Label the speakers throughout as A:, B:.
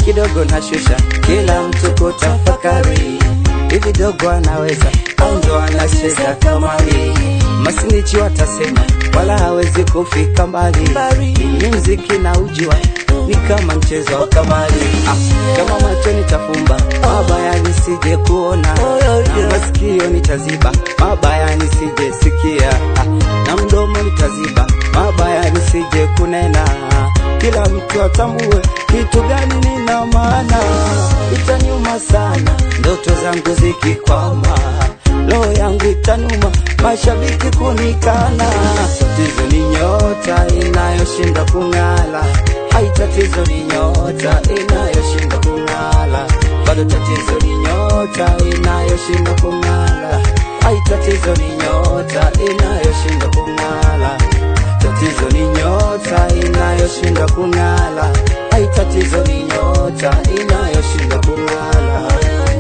A: kidogo nashusha, kila mtu kutafakari, hivi dogo anaweza au ndo anacheza kamari? Masinichi watasema wala hawezi kufika mbali, ni mziki na ujua ni kama mchezo wa kamari. Ah, kama macho nitafumba mabaya nisije kuona, na masikio nitaziba mabaya nisije sikia, ah, na mdomo nitaziba mabaya nisije kunena, kila mtu atambue kitu gani nina maana. Itaniuma sana ndoto zangu zikikwama, roho yangu itanuma mashabiki kunikana. Tatizo ni nyota inayoshinda kung'ala, hai tatizo ni nyota inayoshinda kung'ala, bado tatizo ni nyota inayoshinda kung'ala, hai tatizo ni nyota inayoshinda kung'ala, tatizo ni nyota inayoshinda kung'ala, hai tatizo ni nyota inayoshinda kung'ala.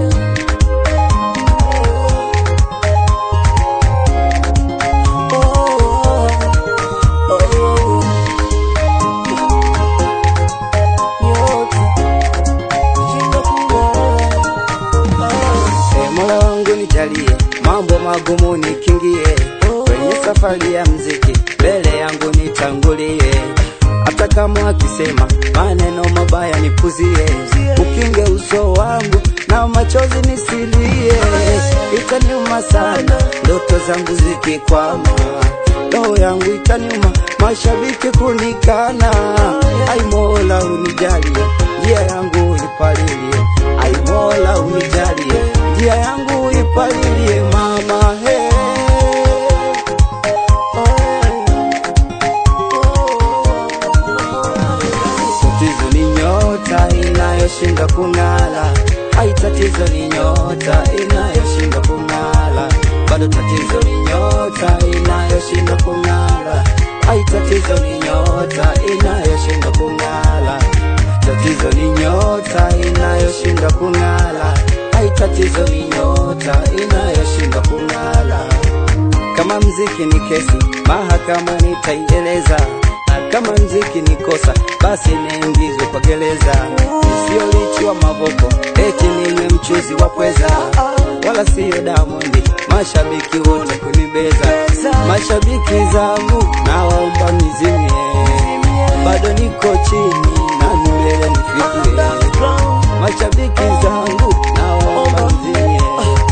A: E, Mola wangu nijalie mambo magumu nikingie kwenye safari ya mziki, mbele yangu nitangulie, hata kama wakisema maneno mabaya nipuzie, ukinge uso wangu na machozi nisilie. Itaniuma sana ndoto zangu zikikwama, roho yangu itaniuma mashabiki kunikana. Ai Mola unijalie njia yangu ipalilie, ai Mola unijalie njia yangu ipalilie mama he Tatizo ni nyota inayoshinda kung'ala, ai tatizo ni nyota inayoshinda kung'ala, bado tatizo ni nyota inayoshinda kung'ala, ai tatizo ni nyota inayoshinda kung'ala, tatizo ni nyota inayoshinda kung'ala, ai tatizo ni nyota inayoshinda kung'ala. Kama mziki ni kesi, mahakama nitaieleza, na kama mziki ni kosa, basi niingizwe kwa gereza. Sio lichi wa mavoko, eti ninywe mchuzi wa pweza, wala siyo Diamond, mashabiki wote kunibeza. Mashabiki zangu nawaomba mnizimie, bado niko chini na mbele nifikie. Mashabiki zangu nawaomba mnizimie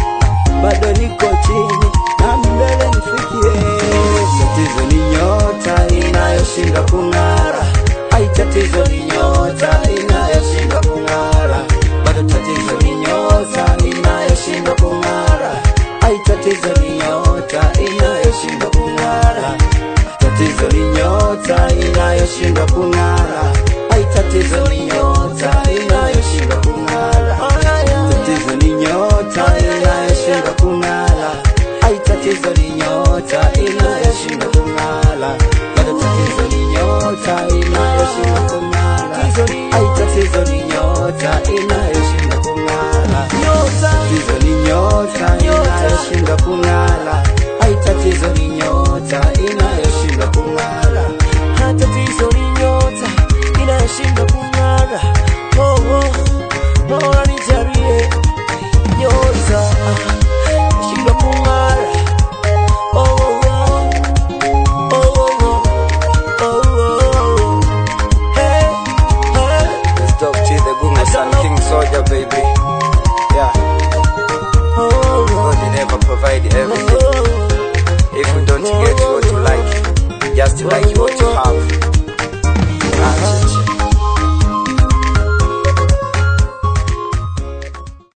A: bado niko chini na mbele nifikie. Tatizo ni nyota inayoshinda kung'ara, ai tatizo ni nyota inayoshinda kung'ara, bado tatizo ni nyota inayoshinda kung'ara, ai tatizo ni nyota inayoshinda kung'ara, tatizo ni nyota inayoshinda kung'ara, ai tatizo ni nyota inayoshinda kung'ara tatizo ni nyota inayoshinda kung'ala, ai tatizo ni nyota inayoshinda kung'ala, bado tatizo ni nyota inayoshinda kung'ala, ai tatizo ni nyota inayoshinda kung'ala, tatizo ni nyota inayoshinda kung'ala, ai tatizo ni nyota inayoshinda kung'ala.
B: Tatizo ni nyota inayoshinda kung'ara. Oh, oh, Mola nijalie nyota inayoshinda kung'ara. Oh, oh, oh, oh, oh, oh, oh. Hey, hey.
A: Let's talk to the Gunga Sun King Soldier, baby. Yeah,
B: Oh,
A: God will never provide
B: oh,
A: everything.
B: oh.
A: If we don't get what you like, just like what you